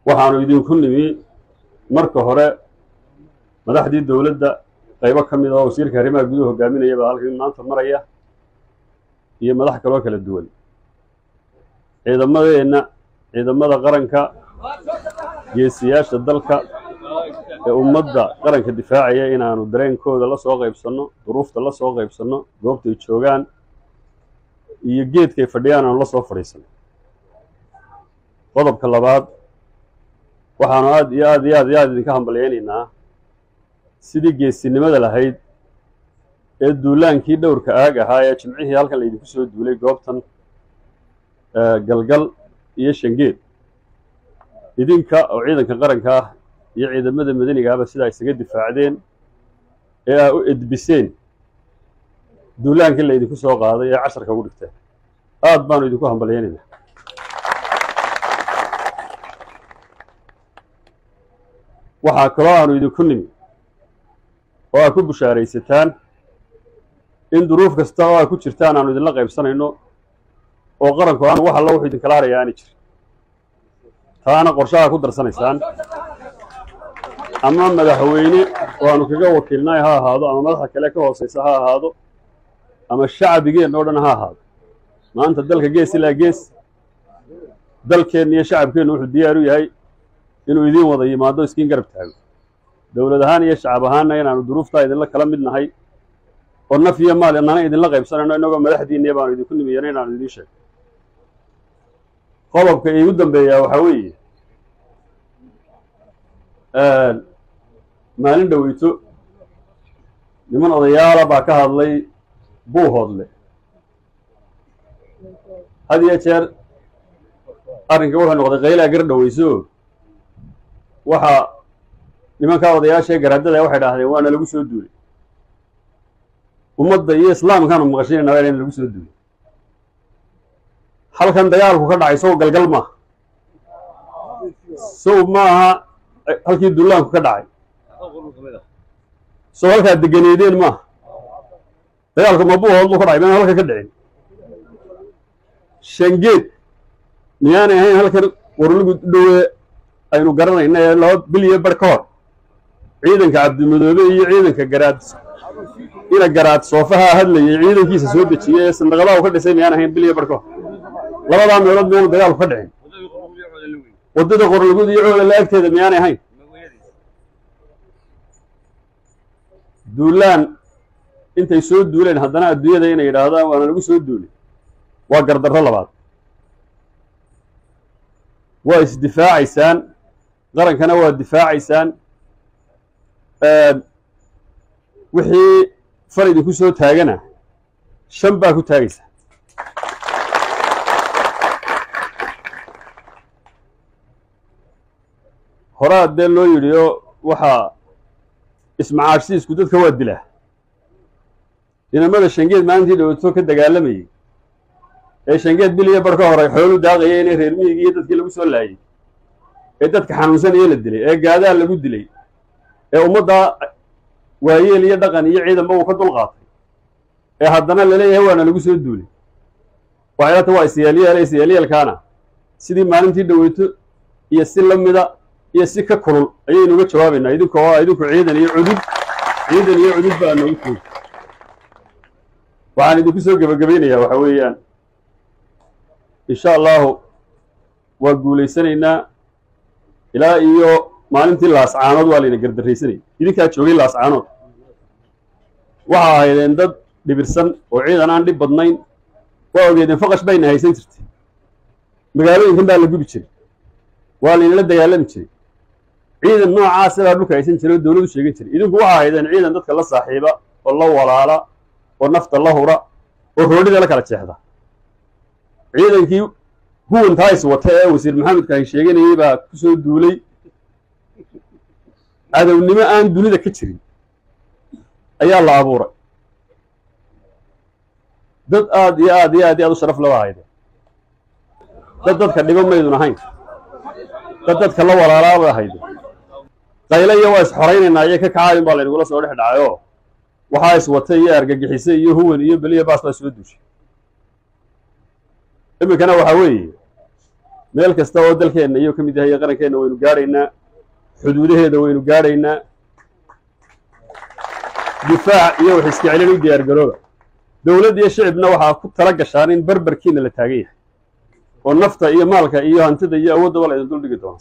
waxaanu idinku nimi marka hore madaxdii dowladda qaybo ka mid oo wasiirka arrimaha guduhu hogaaminaya baa halkan maanta maraya iyo madax kaloo kala duwan ciidamadeenna ciidamada qaranka geesiyaasha dalka ee ummadda qaranka difaacaya inaanu dareenkooda la soo qaybsanno duruufta la soo qaybsanno goobtay joogaan iyo geedkay fadhiyaan aanu la soo fadhiisanno qodobka labaad waxaanu aad iyo aad iyo aad iyo aad idinka hambalyaynaynaa sidii geesinimada lahayd ee duulaankii dhowrka aag ahaa ee jimcihii halkan laydinku soo duulay goobtan galgal iyo shangeed idinka oo ciidanka qaranka ah iyo ciidamada madanigaaba sidaa isaga difaacdeen ee aa u edbiseen duulaankii laydinku soo qaaday ee casharka ugu dhigteen aad baanu idinku hambalyaynaynaa waxaa kaloo aanu idinku nimi oo aad ku bushaaraysataan in duruuf kasta oo aad ku jirtaan aanu idinla qaybsanayno oo qaranku aan wax alla wuxuu idinkala haraya aani jirin taana qorshaha ku darsanaysaan ama madaxweyne oo aanu kaga wakiilnay ha ahaado ama madaxa kale ka hooseysa ha ahaado ama shacbigeenna o dhan ha ahaado maanta dalka gees ilaa gees dalkeenna iyo shacabkeennu wuxuu diyaar u yahay inuu idiin wada yimaado iskiin garab taago dowlad ahaan iyo shacab ahaanna inaanu duruuftaa idinla kala mid nahay oo naf iyo maal inana idinla qaybsanayno innagoo madaxdiinniya baanu idinku nimiyana inaanu idiin sheego qodobka iigu dambeeyaa waxaa weeye maalin dhoweyto niman odayaala baa ka hadlay buuhoodle had iyo jeer arrinka wuxuu noqday qaylaa gar dhoweyso waxaa nimankaa odayaashaee garaadada waxay dhahdeen waana lagu soo duulay ummadda iyo islaamkaanu maqashinayna waa in lagu soo duulay halkan dagaalku ka dhacay sow galgal maaha sow maaha halkii dullaanku ka dhacay sow halkaad deganeedeen maaha dagaalku ma buuhood buu ka dhacay mayna halka ka dhicin shangeed miyaanay ahayn halkan warlagu dhowe aynu garanayna ee laba bil iyo bar ka hor ciidanka cabdimadoobe iyo ciidanka garaad ina garaad soofaha hadlayay ciidankiisa soo dejiyay ee sandaqadaha u ka dhisay miyaan ahayn bil iyo bar ka hor labadaa meelood miyaanu dagaalku ka dhicin waddada qorlugud iyo coolala agteeda miyaanay ahayn duulaan intay soo duuleen haddana adduunyada inay yidhaahdaan waana lagu soo duulay waa gardarro labaad waa isdifaacaysaan qarankana waa difaacaysaan wixii far idinku soo taagana shan baa ku taagaysaa horaa dee loo yidhi oo waxaa ismacaashsiisku dadka waa dilaa inamada shangeed maalintii dhowaato ka dagaalamayay ee shangeed bil iyo bar ka horay xoolu daaqaya inay reer miyigii iyo dadkii lagu soo laayay ee dadka xanuunsanaya la dilay ee gaadaa lagu dilay ee ummaddaa waayeel iyo dhaqan iyo ciidanba uu ka dul qaatay ee haddana laleeyahay waana lagu soo duulay waxaylata waa isyaalyaal isyaalyeelkaana sidii maalintii dhoweyto iyo si la mida iyo si ka kulul ayaynu uga jawaabaynaa idinka oo idinku ciidan iyo cudud ciidan iyo cudud baa noogu toogi waxaan idinku soo gebagabaynayaa waxa weeyaan insha allahu waa guulaysanaynaa ilaa iyo maalintii laascaanood waa layna gardarraysanayay idinkaa joogay laascaanood waxaa ahaydeen dad dhibirsan oo ciidan aan dhib badnayn waa ogeedeen faqash bayna haysan jirtay magaalooyinkan baa la gubi jiray waa laynala dagaalami jiray ciidan noocaasa baa dhulka haysan jiray oo dowladu sheegan jiray idinku waxaa ahaydeen ciidan dadka la saaxiiba oo la walaala oo nafta la hura oo roodhida la kala jeexda ciidankii huwantaa is wata ee wasiir maxamedka ay sheeganayay baa ku soo duulay cadownimo aan dunida ka jirin ayaa la abuuray dad aad iyo aad iyo aad iyo aad u sharaf laba haydeen dad dadka dhibo maydun ahayn dad dadka la walaalaaba hayde qayle iyo waa isxoraynaynaa iyo ka kacaayun baa laynagula soo dhex dhacayoo waxaa is watay iyo argagixise iyo huwan iyo beliya baas baa soo duushay iminkana waxaa weeye meel kasta oo dalkeenna iyo ka mid yahay qarankeenna waynu gaadhaynaa xuduudaheeda waynu gaadhaynaa difaac iyo wax iska celin u diyaar garooba dowladd iyo shicibna waxaa ku tala gashaan in barbarkiina la taagan yahay oo nafta iyo maalka iyo hantida iyo awooddaba la idin duldhigi doono